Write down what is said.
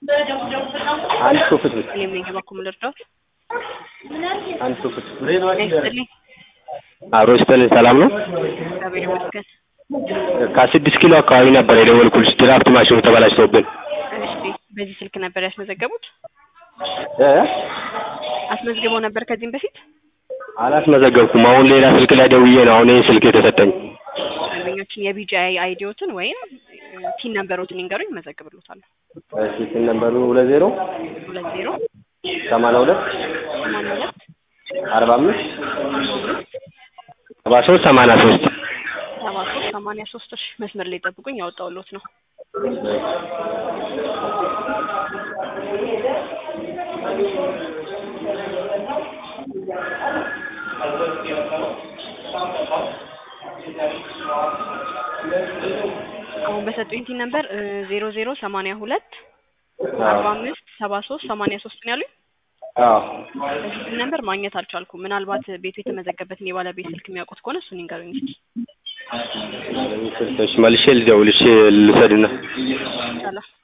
አንድ ሶፍት ብቻ እኔም ነኝ በኩል ልርዳዎት። አንድ ሶፍት ይስጥልኝ። አብሮ ይስጥልኝ። ሰላም ነው? እግዚአብሔር ይመስገን። ከስድስት ኪሎ አካባቢ ነበር የደወልኩልሽ ድራፍት ማሽኑ ተበላሽቶብን እሺ፣ በዚህ ስልክ ነበር ያስመዘገቡት? እ አስመዝግበው ነበር ከዚህም በፊት? አላስመዘገብኩም። አሁን ሌላ ስልክ ላይ ደውዬ ነው አሁን ይሄን ስልክ የተሰጠኝ። ደንበኞችን የቢጂአይ አይዲዎትን ወይም ቲን ነምበሮትን ይንገሩኝ፣ እመዘግብሎታለሁ። እሺ ስልክ ነምበሩ ሁለት ዜሮ ሁለት ዜሮ ሰማንያ ሁለት ሰማንያ ሁለት አርባ አምስት ሰባ ሶስት ሰማንያ ሶስት ሰባ ሶስት ሰማንያ ሶስት እሺ፣ መስመር ላይ ጠብቁኝ፣ ያወጣሁልዎት ነው። አሁን በሰጡኝ ቲን ነምበር ዜሮ ዜሮ ሰማንያ ሁለት አርባ አምስት ሰባ ሶስት ሰማንያ ሶስት ነው ያሉኝ። አዎ በዚህ ቲን ነምበር ማግኘት አልቻልኩም። ምናልባት ቤቱ የተመዘገበትን የባለቤት ስልክ የሚያውቁት ከሆነ እሱን ይንገሩኝ እስኪ። ስልክሽ መልሼ ልደውልሽ ልውሰድና ይቻላል።